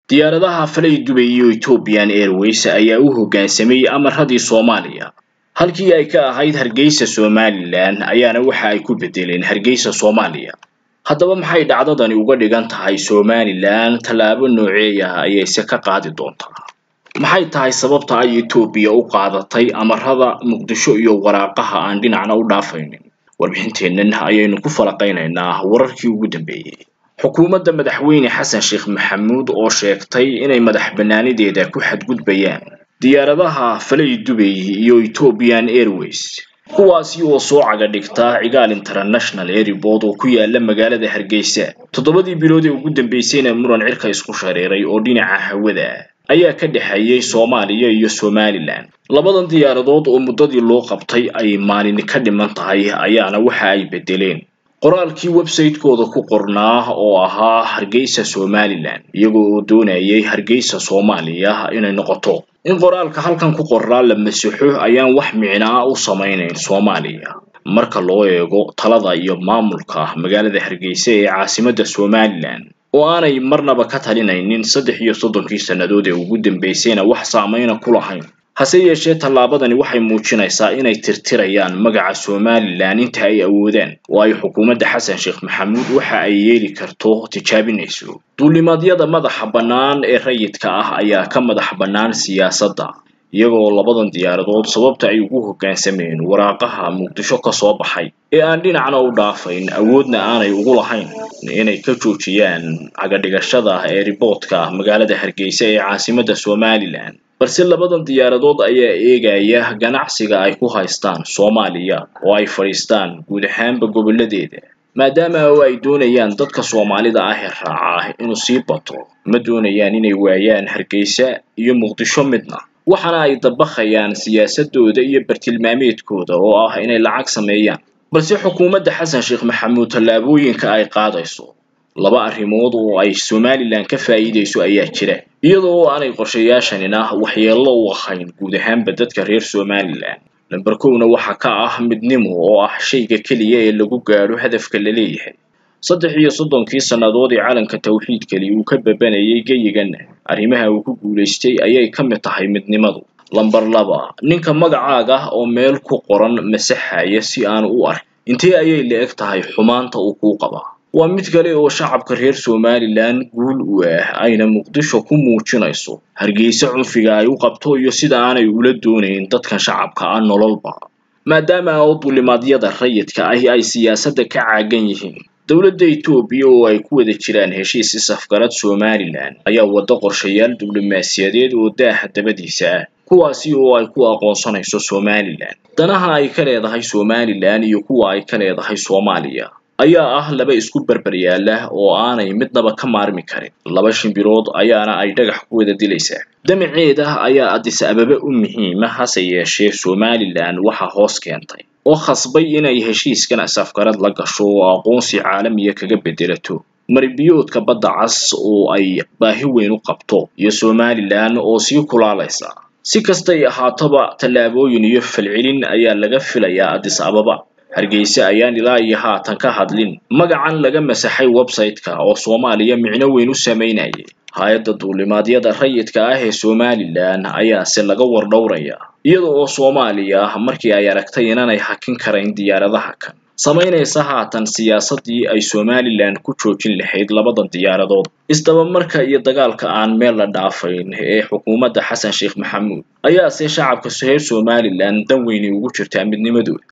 diyaaradaha falay dubay iyo ethiopian airways ayaa u hoggaansamayey amaradii soomaaliya halkii ay ka ahayd hargeysa somalilan ayaana waxa ay ku bedeleen hargeysa soomaaliya haddaba maxay dhacdadani uga dhigan tahay somalilan tallaabo nooceeya ayayse ka qaadi doontaa maxay tahay sababta ay etoobiya u qaadatay amarada muqdisho iyo waraaqaha aan dhinacna u dhaafaynin warbixinteennan ayaynu ku falaqaynaynaa wararkii ugu dambeeyey xukuumadda madaxweyne xasan sheekh maxamuud oo sheegtay inay madax bannaanideeda ku xadgudbayaan diyaaradaha falay dubay iyo ethiopian airways kuwaasi oo soo caga dhigta cigaal international airport oo ku yaala magaalada hargeysa toddobadii bilood ee ugu dambeysayna muran cirka isku shareeray oo dhinaca hawada ayaa ka dhexeeyey soomaaliya iyo somalilan labadan diyaaradood oo muddadii loo qabtay ay maalin ka dhiman tahay ayaana waxa ay bedeleen qoraalkii website-kooda ku qornaa oo ahaa hargeysa somalilan iyagoo oo doonayay hargeysa soomaaliya inay noqoto in qoraalka halkan ku qornaa la masaxo ayaan wax micnaa u samaynayn soomaaliya marka loo eego talada iyo maamulka magaalada hargeysa ee caasimadda somalilan oo aanay marnaba ka talinaynin saddex iyo soddonkii sannadood ee ugu dambeysayna wax saameyna ku lahayn hase yeeshee tallaabadani waxay muujinaysaa inay tirtirayaan magaca somalilan inta ay awoodaan oo ay xukuumadda xasan sheekh maxamuud waxa ay yeeli karto tijaabinayso duulimaadyada madaxa bannaan ee rayidka ah ayaa ka madax bannaan siyaasadda iyagoo labadan diyaaradood sababta ay ugu hoggaansameen waraaqaha muqdisho ka soo baxay ee aan dhinacna u dhaafayn awoodna aanay ugu lahayn inay ka joojiyaan cagadhigashada ee riboodka magaalada hargeysa ee caasimadda somalilan balse labadan diyaaradood ayaa eegaya ganacsiga ay ku haystaan soomaaliya oo ay fadhiistaan guud ahaanba gobolladeeda maadaama oo ay doonayaan dadka soomaalida ah ee raaca inuu sii bato ma doonayaan inay waayaan hargeysa iyo muqdisho midna waxaana ay dabaqayaan siyaasadooda iyo bartilmaameedkooda oo ah inay lacag sameeyaan balse xukuumadda xasan sheekh maxamuud tallaabooyinka ay qaadayso laba arrimood oo ay somalilan ka faa'iidayso ayaa jira iyadoo oo aanay qorshayaashanina waxyeello u ahayn guud ahaanba dadka reer somalilan lamber kowna waxa ka ah midnimo oo ah shayga keliya ee lagu gaadho hadafka la leeyahay saddex iyo soddonkii sannadood ee calanka tawxiidkali uu ka babanayay geyiganna arrimaha uu ku guulaystay ayay ka mid tahay midnimadu lamber laba ninka magacaaga oo meel ku qoran masaxaya si aanu u ark intee ayay la eg tahay xumaanta uu kuu qabaa waa mid kale oo shacabka reer somalilan guul u ah ayna muqdisho ku muujinayso hargeysa cunfiga ay u qabto iyo sida aanay ula doonayn dadkan shacabka ah nololba maadaama oo duulimaadyada rayidka ahi ay siyaasadda ka caagan yihiin dowladda etoobiya oo ay ku wada jiraan heshiis isafgarad somalilan ayaa waddo qorshayaal diblomaasiyadeed oo daaha dabadiisa ah kuwaasi oo ay ku aqoonsanayso somalilan danaha ay ka leedahay somalilan iyo kuwa ay ka leedahay soomaaliya ayaa ah laba isku berber yaala oo aanay midnaba ka maarmi karin laba shimbirood ayaana ay dhagax ku wada dilaysaa damaceeda ayaa addis ababa u muhiima hase yeeshee somalilan waxa hoos keentay oo khasbay inay heshiiskan asafgarad la gasho oo aqoonsi caalamiya kaga bedelato maribiyoodka badda cas oo ay baahi weyn u qabto iyo somalilan oo sii kulaalaysa si kastay ahaataba tallaabooyin iyo falcelin ayaa laga filayaa addis ababa hargeysa ayaan ilaa iyo haatan ka hadlin magacan laga masaxay website-ka oo soomaaliya micno weyn u samaynayay hay-adda duulimaadyada rayidka ah ee somalilan ayaase laga wardhowraya iyada oo soomaaliya markii ay aragtay inaanay hakin karayn diyaaradaha kan samaynaysa haatan siyaasaddii ay somalilan ku joojin lahayd labadan diyaaradood isdabamarka iyo dagaalka aan meel la dhaafayn ee xukuumadda xasan sheekh maxamuud ayaase shacabka reer somalilan dan weyni ugu jirtaa midnimadooda